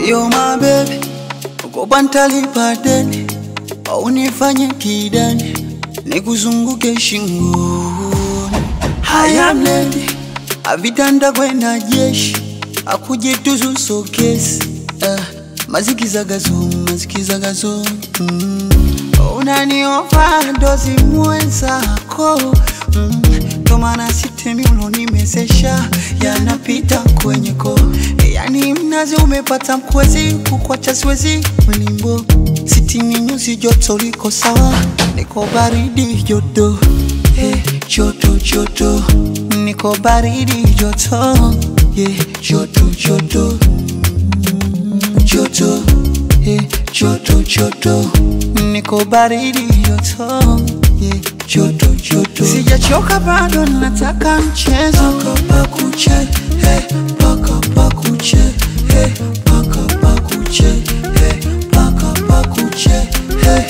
Yo my baby, ukopa ntalipa deni au nifanye kidani nikuzunguke shingoni. Haya mledi avitanda kwenda jeshi akujituzu sokesi uh, mazikizagazo mazikizagazo mm. unaniofa ndozi mwenzako mm. tomana sitemi ulonimezesha yanapita kwenye ko yani mnazi umepata mkwezi kukwacha siwezi mlimbo sitini nyuzi joto liko sawa niko baridi joto hey, joto joto niko baridi joto yeah, joto joto joto yeah, joto joto niko baridi joto yeah, joto joto sijachoka bado nataka mchezo paka pakuche hey, paka pakuche hey, paka pakuche hey, paka pakuche hey.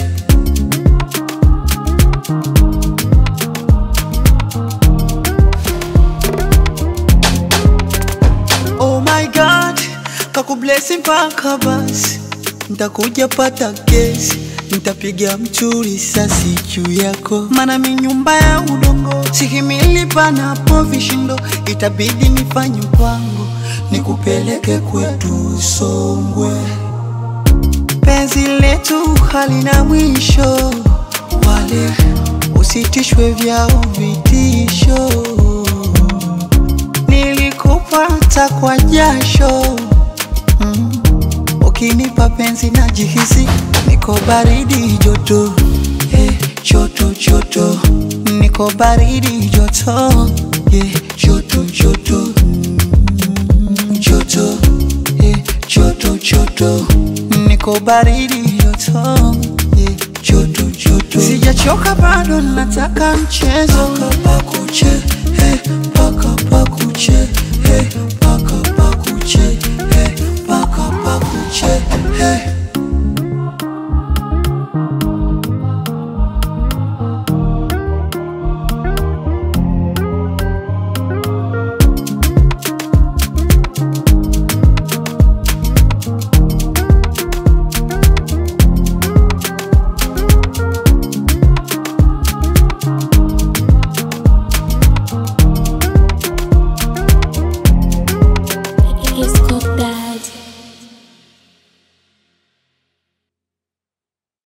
Oh my God, kakublesi mpaka basi, ntakuja pata kesi, ntapiga mtu risasi juu yako, mana mi nyumba ya udongo, sihimili panapo vishindo, itabidi nifanye mpango, nikupeleke kwetu Songwe. Penzi letu halina mwisho, wale usitishwe vyao vitisho nilikupata kwa jasho mm. Ukinipa penzi na jihisi niko baridi joto eh, joto joto niko baridi joto eh, joto joto Mm, joto eh, joto joto niko baridi joto eh, joto joto sijachoka bado nataka mchezo paka pakuche eh, paka pakuche eh,